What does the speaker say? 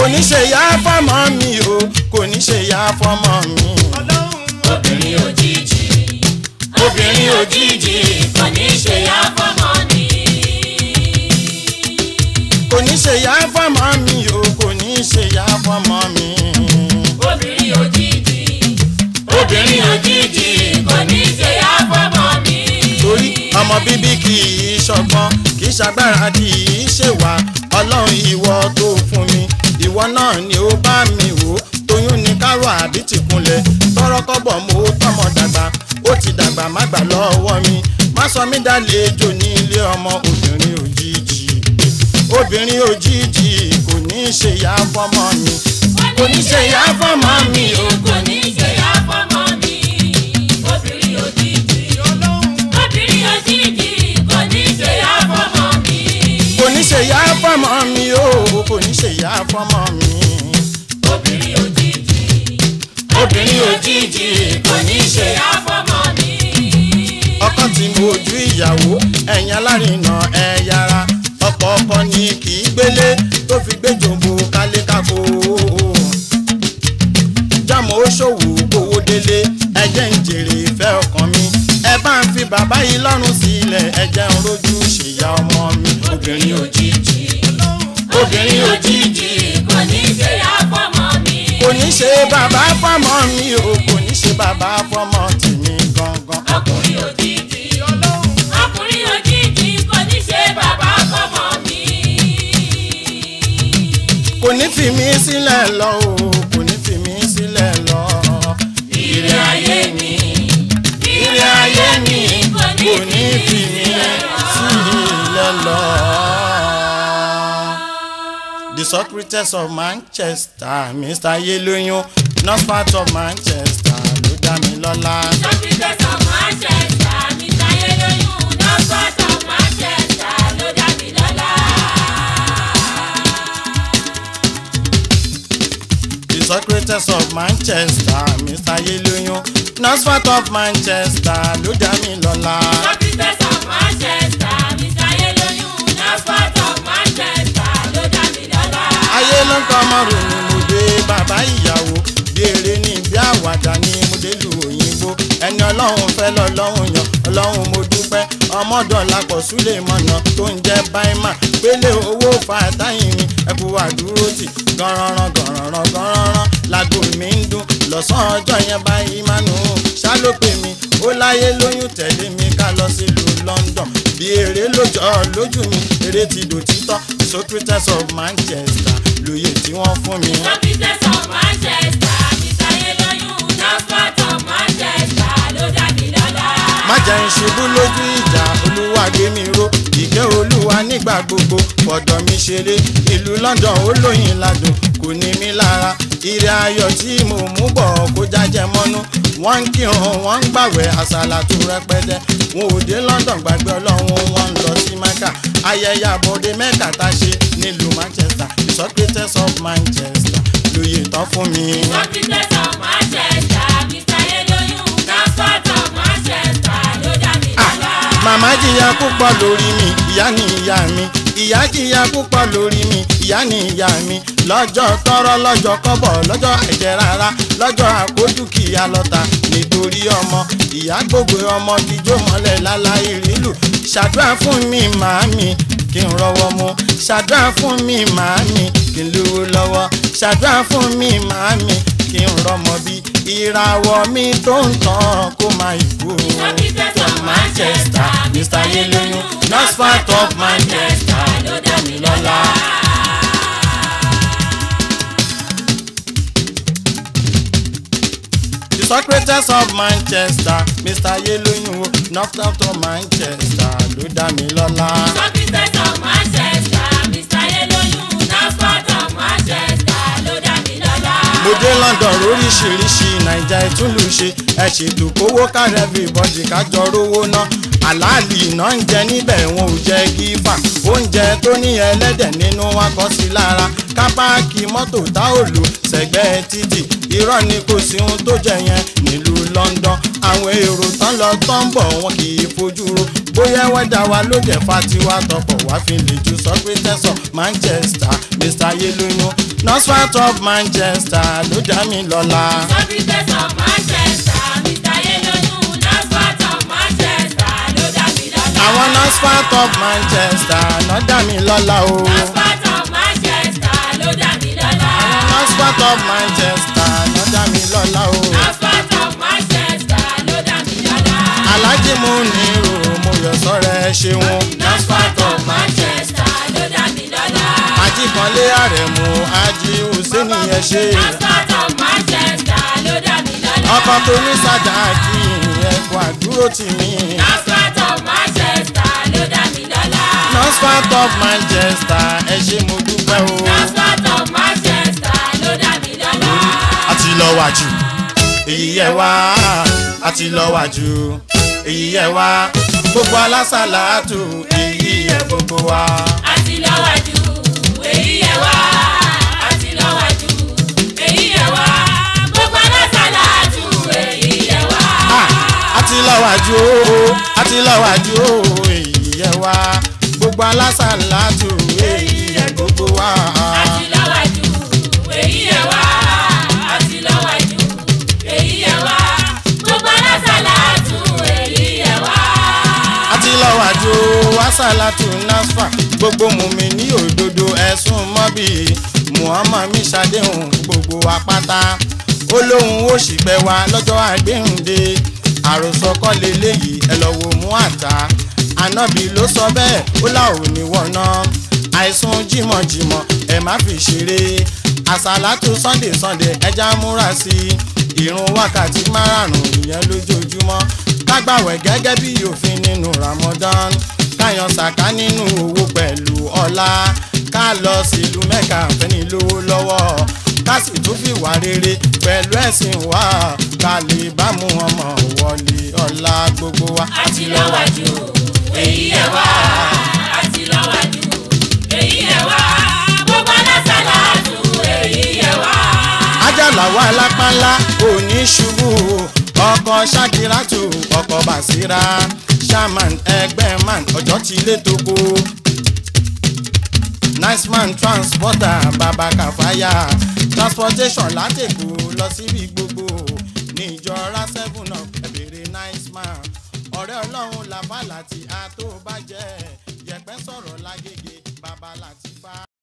kò ní ṣe ìyá fọ́mọ mi o kò ní ṣe ìyá fọ́mọ mi. obìnrin òjijì obìnrin òjijì kò ní ṣe ya fọmọ ni. kò ní ṣe ìyá fọ́mọ mi o kò ní ṣe ìyá fọ́mọ mi. obìnrin òjijì obìnrin òjijì kò ní ṣe ya fọmọ mi. torí ọmọ bíbí kì í ṣọgbọ́n kì í ṣagbára kì í ṣèwà ọlọ́run ìwọ tó fún mi ìwọ náà ni ó bá mi wò ó tóyún ní kárọ̀ àbí tìkúnlẹ̀ tọrọkọ́bọ̀ mo tọmọ dàgbà ó ti dàgbà má gbà lọ́wọ́ mi má sọ mí dálejò ní ilé ọmọ obìnrin òjijì obìnrin òjijì kò ní í ṣe ìyá fọ́mọ mi kò ní í ṣe ìyá fọ́mọ mi o kò ní ṣe ya fọmọ mi. obìnrin òjijì obìnrin òjijì kò ní ṣe ya fọmọ mi. kò ní í ṣe ìyá fọ́mọ mi o kò ní í ṣe ìyá fọ́mọ mi. obìnrin òjijì obìnrin òjijì kò ní ṣe ya fọmọ mi. ọkàn tí mo ojú ìyàwó ẹ̀yìn alárinà ẹ̀ yára ọkọ̀ ọkọ ni kì í gbélé tó fi gbé jòǹbó kálékáko. jámọ́ ó ṣòwò gbowó délé ẹjẹ́ ń jèrè ìfẹ́ ọkàn mi ẹ bá ń fi bàbá yìí lọ́rùn sílẹ̀ ẹjẹ́ ń rojú ṣèyá ọmọ mi obìnrin òjijì obìnrin òjijì kò ní ṣe ya fọmọ mi. kò ní ṣe bàbá fọmọ mi o kò ní ṣe bàbá fọmọ tèmi gangan. ọkùnrin òjijì ọkùnrin òjijì kò ní ṣe bàbá fọmọ mi. kò ní fi mí sílẹ̀ lọ o kò ní fi mí sílẹ̀ lọ. ire ayé mi Ilé ayé mi kò ní fi mí sílẹ̀ lọ. The Socrates of Manchester, Mr. Yeloyun, not part of Manchester, ló dá mi lọ́lá. Socrates of Manchester Mr. Yeloyun Northport of Manchester ló dá mi lọ́lá. The Socrates of Manchester, Mr. Yeloyun, not part of Manchester, ló dá mi lọ́lá. Socrates of Manchester Mr. Yeloyun Northport of Manchester ló dá mi lọ́lá. ayé ló ń kọ́ ọmọrùn ni mo dé bàbá ìyàwó bí eré ní bí àwàdà ni mo dé lu òyìnbó ẹni ọlọ́run fẹ́ lọ́lọ́run yan ọlọ́run mo dúpẹ́ ọmọdọ̀lá kọ̀ súlẹ̀ mọ̀nà tó ń jẹ́ báímà pélé owó fàtáyìn mi ẹkú àdúró tì gànrànràn gànrànràn gànrànràn lágbo mi ń dún lọ́sàn-án ọjọ́ yẹn báyìí mánu ṣá ló pè mí ó láyé lóyún tẹ̀lé mi ká lọ sílùú London bí eré lójọ́ lójú mi eré ti dòtítọ́ Socrates of Manchester lóye tí wọ́n fún mi. Socrates of Manchester Mr. Yeloyun Northport of Manchester ló dá mi lọ́lá. má jẹ́ ń ṣubú lójú ìjà olúwa gbé mi ró ìkẹ́ olúwa nígbà gbogbo fọ̀dọ̀ mi ṣeré ìlú London ó lóyìn ládùn kò ní mí lára ire ayọ̀ tí mo mú bọ̀ kó jájẹ mọ́nú wọ́n ń kírun wọ́n ń gbàwẹ̀ àsàlà tó rẹpẹtẹ wọn ò dé London gbàgbé ọlọ́run wọn ń lọ sí Mecca ayẹyẹ àbọ̀dé Mecca tá a ṣe nílùú Manchester the Socrates of Manchester lóye tán fún mi. Socrates of Manchester Mr. Yeloyun Northport of Manchester ló dá mi lọ́lá. màmá jìyà púpọ̀ lórí mi ìyá ni ìyá mi ìyá jìyà púpọ̀ lórí mi ìyá ni ìyá mi lọ́jọ́ tọrọ lọ́jọ́ kọ́bọ̀ lọ́jọ́ ẹ̀jẹ̀ rárá lọ́jọ́ àkójúkìá lọ́ta nítorí ọmọ ìyá gbogbo ọmọ jíjó mọ́lẹ̀ láláì rílù ṣàdúrà fún mi màámi kí n rọwọ́ mu ṣàdúrà fún mi màámi kí n lówó lọ́wọ́ ṣàdúrà fún mi màámi kí n rọmọ bí ìràwọ̀ mi tó ń tàn kó máa ìkú. Socrates of Manchester Mr. Yeloyun Northport of Manchester ló dá mi lọ́lá. The Socrates of Manchester Mr. Yeloyun Northport of Manchester ló dá mi lọ́lá. Socrates of Manchester Mr. Yeloyun Northport of Manchester ló dá mi lọ́lá. mo dé London lóríṣiríṣi naija ìtúlù ṣe ẹ ṣètò kówó kárí everybody kájọ rówó ná àlàálì iná ń jẹ níbẹ̀ wọn ò jẹ gífà oúnjẹ tó ní ẹlẹ́dẹ̀ nínú wa kọ́ sí lára kápáàkì mọ́tò tá ò lò sẹ́gbẹ́ títì irọ́ ni kò sí ohun tó jẹ yẹn nílùú London àwọn èrò tán lọ tán bọ̀ wọn kì í fojú ro bóyá wẹ́dà wa ló jẹ́ fatiwa tọkọ̀ wá fi lè ju Socrates of Manchester Mr. mr yelunu nurse of manchester ló dá mi lọ́la. Sọ́fíìsì of Manchester, Mr. Yelonu, Nasfat of Manchester, ló dá mi lọ́lá. àwọn nurse of manchester ló dá mi lọ́la o. Nasfat of Manchester, ló dá mi lọ́lá. nurse of manchester ló dá mi lọ́la o. Nasfat of Manchester, ló dá mi lọ́lá. alájí mú ní ro mo yọ sọ́rẹ́ ẹ ṣeun. Nasfat of Manchester, ló dá mi lọ́lá. ajíkanlé àrẹ̀mú ají hùsẹ́ni ẹ ṣe. Nasfat of Manchester, ló dá mi lọ́lá. ọkọ̀ tó ní sàdáàkì ẹ̀kọ́ àdúró tì mí. Nasfat of Manchester, ló dá mi lọ́lá. nurse of manchester ẹ ṣe mo dúpẹ́ o. Nasfat of Manchester, ló dá mi lọ́lá. àti lọ wájú èyí yẹ wá àti lọ wájú èyí yẹ wá gbogbo alásàlátù èyí yẹ gbogbo wa. àti lọ́wájú èyí yẹ wá àti lọ́wájú èyí yẹ wá gbogbo alásàlátù èyí yẹ wá. Ah, àti lọ wájú o àti lọ wájú o èyí yẹ wá gbogbo alásàlátù èyí yẹ gbogbo wa. àti lọ́wájú èyí yẹ wá àti lọ́wájú èyí yẹ wá gbogbo alásàlátù èyí yẹ wá. àti lọ wájú o asàlátù nasfa gbogbo mùmí ní òdodo ẹ̀sùn mọ́bì muhammad mi ṣàdéhùn gbogbo wa pátá ó lóun ó sì pẹ́ wa lọ́jọ́ àgbéhùndé àròsọ kọ́ leléyìí ẹ lọ wo mú àtà ànábì ló sọ bẹ́ẹ̀ ó là ò ní wọ̀nà àìsùn jímọ̀jímọ̀ ẹ má fi ṣeré àsàlátù sunday sunday ẹja múra sí i ìrun wákàtí márààrún ìyẹn lójoojúmọ́ kágbàwẹ̀ gẹ́gẹ́ bí òfin nínú ramadan káyan sàká nínú owó pẹ̀lú ọlá ká lọ sílùú mẹ́ka fẹ́ni lówó lọ́wọ́ ká sì tún fi wà rere pẹ̀lú ẹ̀sìn wa ká lè bá mú ọmọ wọlé ọlá gbogbo wa. àti lọ́wájú èyí yẹ wá àti lọ́wájú èyí yẹ wá gbogbo alásàlátù èyí yẹ wá. ajalawa alápánlá òní ṣubú ọkọ̀ ṣakiratu ọkọ̀ basira shaman ẹgbẹ́ man ọjọ́ ti lé toko nice man transporter baba kàfáyà transportation látẹ̀kọ́ lọ síbi gbogbo níjọra seven up ẹ̀bẹ̀rẹ̀ nice man ọ̀rẹ́ ọlọ́run làbá láti àtó bàjẹ́ yẹ̀pẹ́ sọ̀rọ̀ lágége baba láti fa.